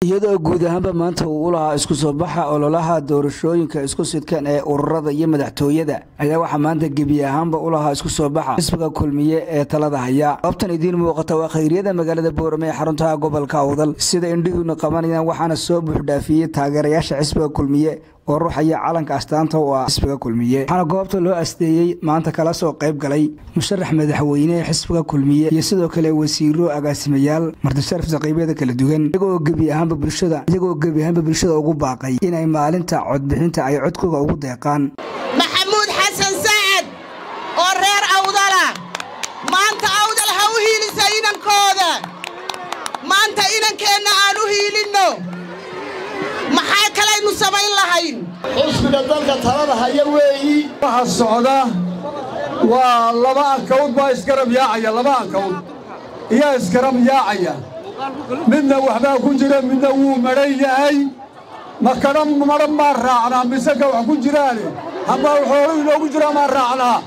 iyadoo guud ahaanba maanta uu u lahaa isku soo baxa ololaha doorashooyinka isku sidkan ee ururada iyo madaxtooyada ayaa waxaa maanta gebi ahaanba u lahaa isku soo baxa xisbiga kulmiye ee talada haya goobtan idiin muuqata waa khayriyada magaalada boorame ee xaruntaha gobolka awdal sida indhihiinu qabanayaan waxaana soo buuxdhaafiyey taageerayaasha xisbiga kulmiye oo ruuxaya calanka astaanta u ah xisbiga kulmiye waxaana goobta loo asteeyey maanta kala soo qayb galay musharax madaxweyne ee xisbiga kulmiye iyo sidoo kale wasiiro agaasimayaal martisharaf saqiibyada kala duwan iyagoo gebi ahaanba bulshada iyagoo gebi ahaanba bulshada ugu baaqay inay maalinta codbixinta ay codkooga ugu deeqaan maxamuud xasan sacad oo reer awdala maanta awdal ha u hiilisa inankooda maanta inankeenna aan u hiilinno maxaa kalaynu samayn lahayn xisbiga dalka talada haya weeyi waxa socda waa laba ankawd baa isgarab yaacaya laba ankawd iyaa isgarab yaacaya midna waxbaa ku jira midna wuu madhan yahay ma kadha madhan maa raacnaa mise ka wax ku jiraane hambaa waxooga inoogu jiraa maa raacnaa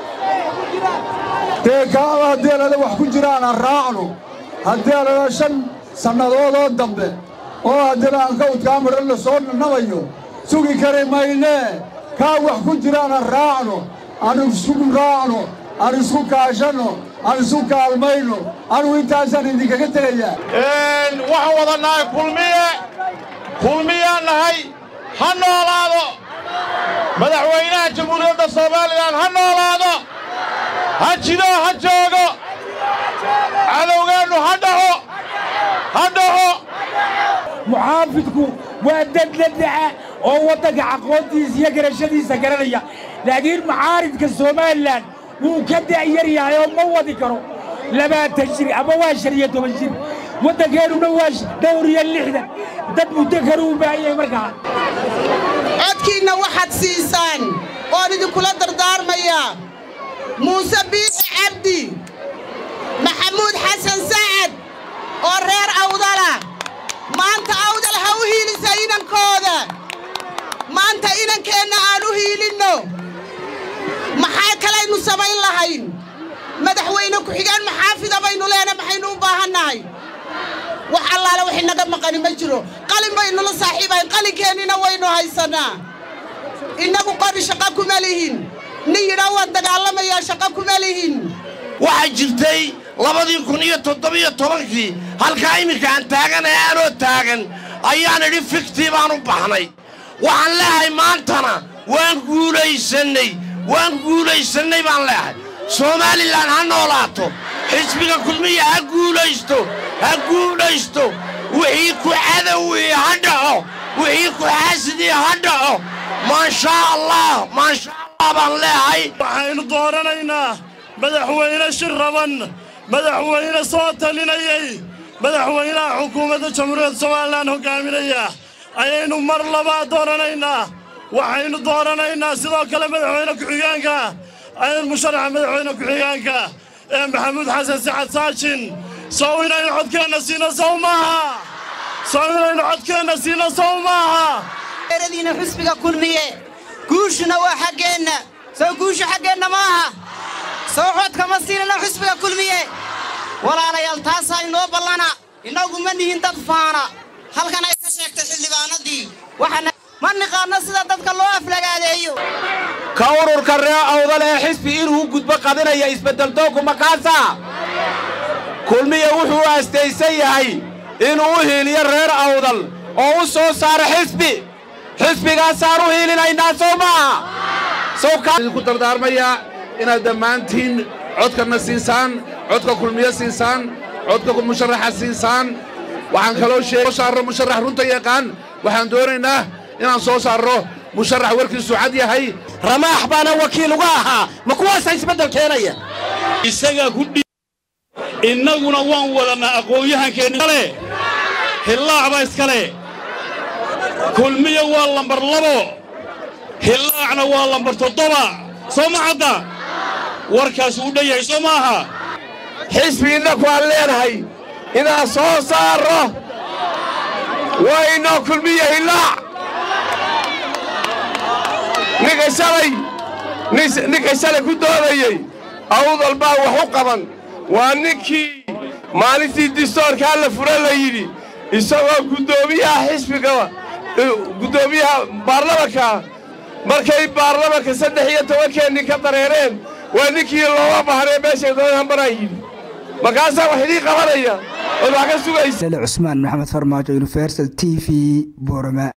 dee kaaba haddii alada wax ku jiraana raacno haddii alada shan sannadoodoo dambe oo haddana ankawdkaa madhan la soo nanabayo sugi kari maynee kaa wax ku jiraana raacno aan isku raacno aan isku kaashanno aan isu kaalmayno anugu intaasaan idinkaga tegayaa waxaan wada nahay kulmiye kulmiyaan nahay ha noolaado madaxweynaha jamhuuriyadda soomaalilan ha noolaado ha jido ha joogo cadowgeennu ha dhaco ha dhaco muxaafidku waa dad la daca oo waddanka aqoontiisa iyo garashadiisa garanaya laakiin mucaaridka somalilan wuu ka da'yar yahay oo ma wadi karo labaatan jir ama waa shan iyo toban jir waddankeennuna waa dhowr iyo lixdan dad muddo kale u baahan yahay markaa codkiinna waxaad siisaan oon idinkula dardaarmayaa muuse biixi cabdi maxamuud xasan sacad oo reer awdala maanta awdal ha u hiilisa inankooda maanta inankeenna aan u hiilinno maxaa kalaynu samayn lahayn madaxweyne ku-xigeen maxaafida baynu leena maxaynu u baahannahay wax allaale wax inaga maqani ma jiro qalin baynula saaxiibahayn qalinkeennina waynu haysannaa innagu qori shaqo kuma lihin nin yidhaa waan dagaalamayaa shaqo kuma lihin waxaa jirtay labadii kun iyo toddobiyo tobankii halkaa iminka aan taaganay aanoo taagan ayaan idhi fiktii baan u baxnay waxaan leehay maantana waan guulaysannay waan guulaysannay baan leehay somaalilan ha noolaato xisbiga kulmiya ha guulaysto ha guulaysto wixii ku cadowii ha dhaco wixii ku xaasidii ha dhaco maashaa allah maashaa allah baan leehay waxaynu dooranaynaa madaxweyne shir raban madaxweyne soo talinayay madaxweynaha xukuumadda jamhuuriyadda somalilan hoggaaminaya ayaynu mar labaad dooranaynaa waxaynu dooranaynaa sidoo kale madaxweyne ku-xigeenka ayaynu musharaxa madaxweyne ku-xigeenka ee maxamuud xasan sacad saajin sow inaynu codkeenna siino sow maaha sow inaynu codkeenna siino sow maaha eradiina xusbiga kulmiye guushuna waa xaggeenna sow guushu xaggeenna maaha sow codka ma siinana xusbiga kulmiye walaalayaal taasaa inoo ballana innagu ma nihin dad faana halkan ay ka sheegtay xildhibaanadii ma niqaanno sida dadka loo aflagaadeeyo ka ururka ree awdal ee xisbi inuu gudbo qadinaya isbeddeldoonku makaasa kulmiya wuxuu aastaysan yahay inuu u hiiliyo reer awdal oo u soo saaro xisbi xisbigaasaan u hiilinaynaa sow maaha sowkaidinku dardaarmayaa inaad dhammaantiin codkanna siisaan codka kulmiye siisaan codka musharaxa siisaan waxaan kaloo sheeg soo saarro musharax runta yaqaan waxaan doonaynaa inaan soo saarro musharax warkiisu cad yahay ramaax baana wakiil uga ahaa ma kuwaasa isbeddel keenaya isagaa ku dhi innaguna waan wadannaa aqoon-yahankeennikale hillaacba iskale kulmiya waa lambar labo hillaacna waa lambar toddoba soo ma cadda warkaas uu dhan yahay soo maaha xisbi innaku aan leenahay inaan soo saarro waa inoo kulmiya hillaac ninka shalay ninka shalay ku doodayey awdal baa wax u qaban waa ninkii maalintii distoorkaa la fura la yidhi isagoo guddoomiyaha xisbiga guddoomiyaha baarlamanka markay baarlamanka saddex iyo tobankeennii ka dareereen waa ninkii looga bahnee meeshay doonaan maraan yidhi markaasaa wax idiin qabanaya ood wax ka sugaysa cusmaan maxamed farmaajo universal t v borama